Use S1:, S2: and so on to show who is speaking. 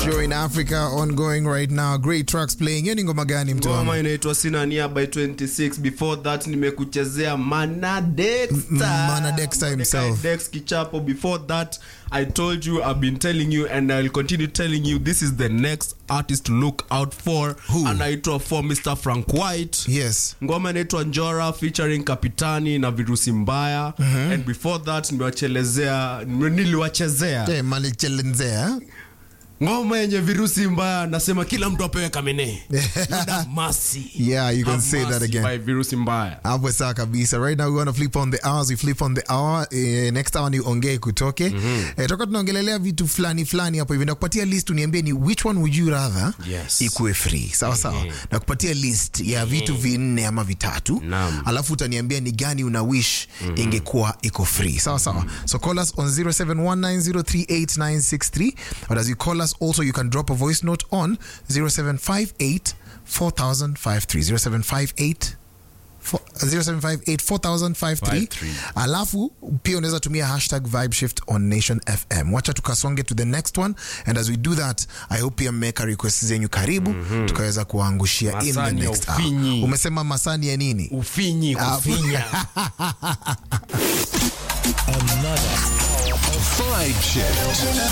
S1: show in Africa ongoing right now. Great tracks playing. Hiyo ni ngoma gani mtu wangu?
S2: ngoma inaitwa sina nia by 26 before that nimekuchezea manadexta
S1: Manadexta himself.
S2: Dex kichapo before that i told you i've been telling you and i'll continue telling you this is the next artist to look out for
S1: Who?
S2: anaitwa for mr frank white
S1: Yes.
S2: ngoma inaitwa njora featuring kapitani na virusi mbaya and before that nimewachelezea niliwachezea
S1: Eh, malichelenzea.
S2: ngoma yenye virusi mbaya nasema kila mtu apewe kamene Yuda Masi.
S1: Yeah, you can
S2: Have
S1: say that
S2: mercy
S1: again.
S2: by virusi mbaya
S1: hapo sawa kabisa right now we want to flip on the hours we flip on the hour eh, next hour ni ongee kutoke mm-hmm. eh, toka tunaongelelea vitu fulani fulani hapo hivi nakupatia list uniambie ni which one would you rather
S2: Yes.
S1: ikuwe free sawa sawa nakupatia list ya vitu vinne ama vitatu
S2: Naam.
S1: alafu utaniambia ni gani una wish ingekuwa iko free sawa sawa so call us on 0719038963 or as you call us also you can drop a voice note on 0758 4053 0758 07584053 alafu pia unaweza tumia hashtag vibe shift on nation fm wacha tukasonge to the next one and as we do that i hope pia mmeweka request zenyu karibu mm-hmm. tukaweza kuangushia in the
S2: Masani ya
S1: next hour.
S2: ufinyi.
S1: umesema masani ya nini
S2: ufinyi
S1: Ah,
S2: kufinya
S3: Another hour of Vibe Shift.